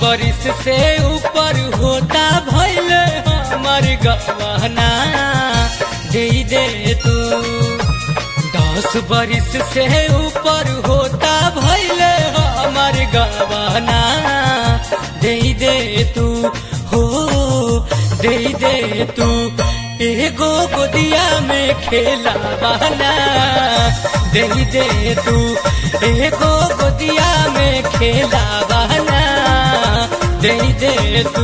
बरिस से ऊपर होता भैल हमर गवाना दे दे तू दस बरिस से ऊपर होता भैल हमर गवाना दे दे तू हो दे दे तू एगो गोदिया में खेला बना दे दे तू एगो गोदिया में खेला बना दे दे तू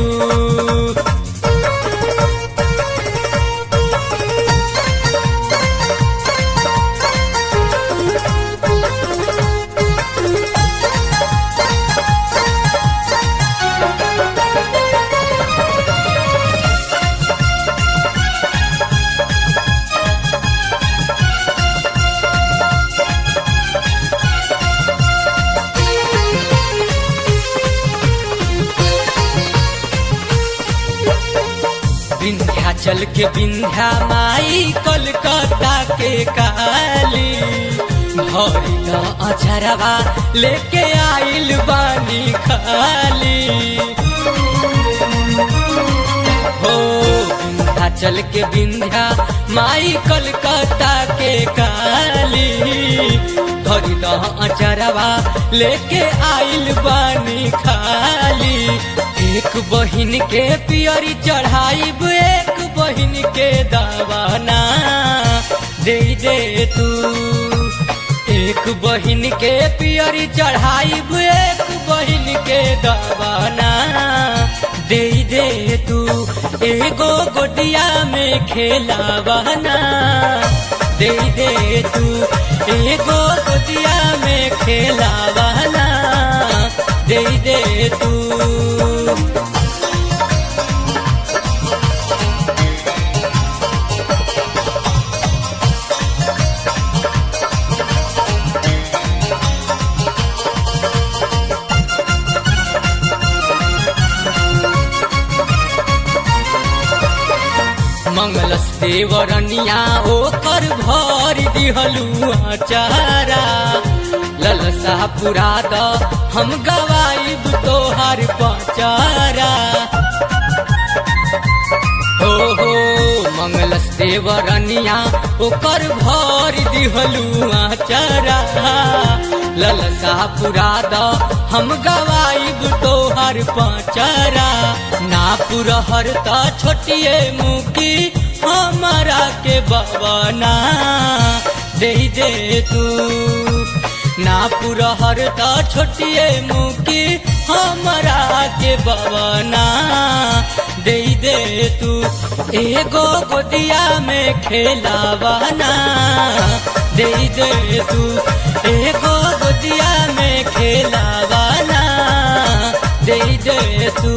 विंध्याचल के विंध्या माई कलकत्ता के काली भरी न अछरवा लेके आइल बानी खाली हो विंध्याचल के विंध्या माई कलकत्ता के काली भरी न अचरवा लेके आइल बानी खाली एक बहिन के पियरी चढ़ाइब एक बहिन के दवाना दे दे तू एक बहिन के पियरी चढ़ाइब एक बहिन के दवाना दे दे तू एगो गोदिया में खेलावाना दे दे तू एगो गोदिया में खेलावाना दे दे तू मंगलस देवरनिया ओकर भर दिहलू चारा ललसा पुरा द हम गवाइब तोहार पचारा हो हो मंगलस देवरनिया ओकर भर दिहलू चारा ललसा पुरा द हम गवाइब तोहर पचारा ना पुरहर त छोटिए मुकी हमारा के बवना दे दे तू ना पुरहर त छोटिए मुकी हमारा के बवना दे दे तू एगो गोदिया में खेलावाना दे दे तू एगो गोदिया में खेलावाना दे दे तू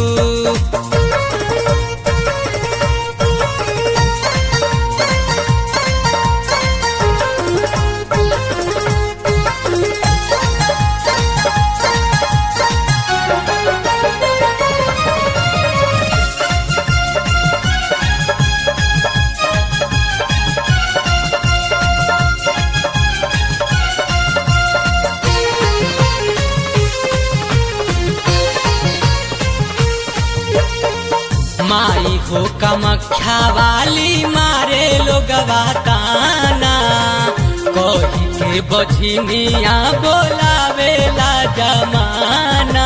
माई हो कमख्या वाली मारे लोगवा ताना कही के बझिनिया बोलावेला जमाना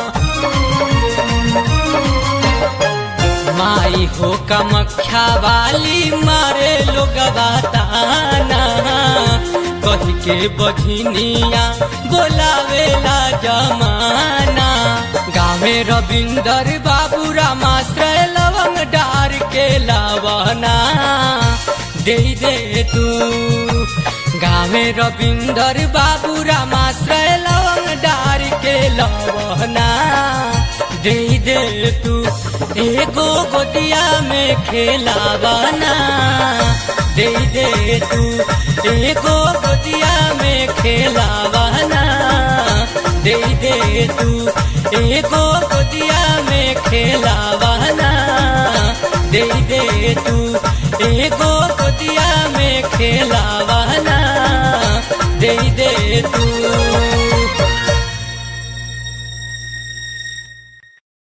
माई हो कमख्या वाली मारे लोगवा ताना कही के बझिनिया बोलावेला जमाना गावे रविंदर बाबू रामाश्रय लवंग डार के लावना दे दे तू गावे रविंदर बाबू रामाश्रय लवंग डार के लवना दे दे तू एगो गोदिया में खेलावाना दे दे तू एगो गोदिया में खेलावाना दे दे तू एगो गोदिया में खेलावाना दे दे तू एगो गोदिया में खेलावाना दे दे